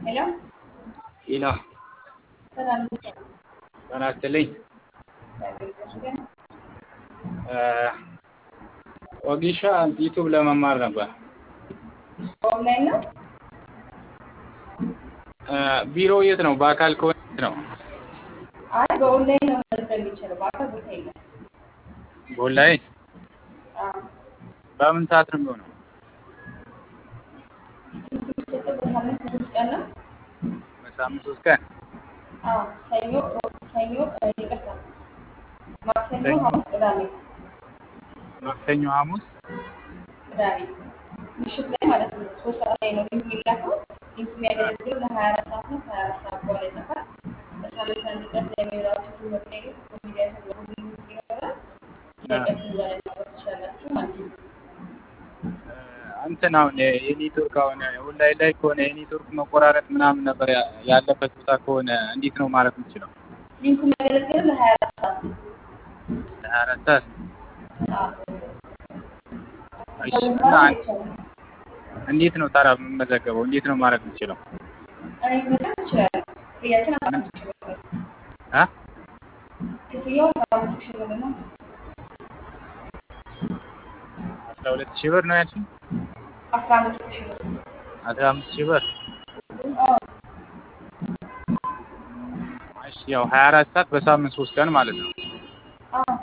ሄሎ ኢላ ሰላም ጤና ይስጥልኝ። ወጊሻ ዩቱብ ለመማር ነበር። ኦንላይን ነው። ቢሮ የት ነው? በአካል ከሆነ የት ነው? አይ በኦንላይን ነው መመዝገብ የሚችለው በአካል ቦታ የለም። በኦንላይን አዎ በምን ሰዓት ነው የሚሆነው? ትምህርት የሚሰጠው በሳምንት ሶስት ቀን ነው። በሳምንት ሶስት ቀን አዎ ሰኞ፣ ሮብ፣ ሰኞ እ ይቅርታ ማክሰኞ፣ ሰኞ። ሐሙስ፣ ቅዳሜ ማክሰኞ፣ ሐሙስ ቅዳሜ ምሽት ላይ ማለት ነው። ሶስት ሰዓት ላይ ነው ሊንክ የሚላከው። ሊንክ የሚያገለግለው ለሀያ አራት ሰዓት ነው። ከሀያ አራት ሰዓት በኋላ ይጠፋል። በሳምንት አንድ ቀን ስለሚኖራቸው ትምህርት ላይ ኮሚዲያ ተብሎ ሊንክ ይኖራል። ጥያቄያችሁን እዛ ላይ ማቅረብ ትችላላችሁ ማለት ነው። እንትን አሁን የኔትወርክ አሁን ኦንላይን ላይ ከሆነ የኔትወርክ መቆራረጥ ምናምን ነገር ያ- ያለበት ቦታ ከሆነ እንዴት ነው ማለት የምችለው? ሊንኩ የሚያገለግለው ለሀያ አራት ሰዓት ነው። ሀያ አራት ሰዓት አዎ እሺ። እና መማር ይቻላል። እንዴት ነው ታዲያ የምመዘገበው? እንዴት ነው ማለት የምችለው? እኔ መመዝገብ እችላለሁ። ክፍያችን አስራ አምስት ሺህ ብር ነው። አ ክፍያው አስራ አምስት ሺህ ብር ነው። አስራ ሁለት ሺህ ብር ነው ያልሽኝ? አስራ አምስት ሺህ ብር አስራ አምስት ሺህ ብር አዎ እሺ። ያው ሀያ አራት ሰዓት በሳምንት ሶስት ቀን ማለት ነው። አዎ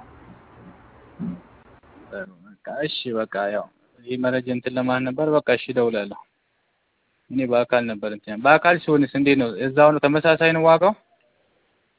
ጥሩ በቃ እሺ። በቃ ያው ይህ መረጃ እንትን ለማለት ነበር። በቃ እሺ እደውላለሁ። እኔ በአካል ነበር እንትን በአካል ሲሆንስ እንዴት ነው? እዛው ነው ተመሳሳይ ነው ዋጋው?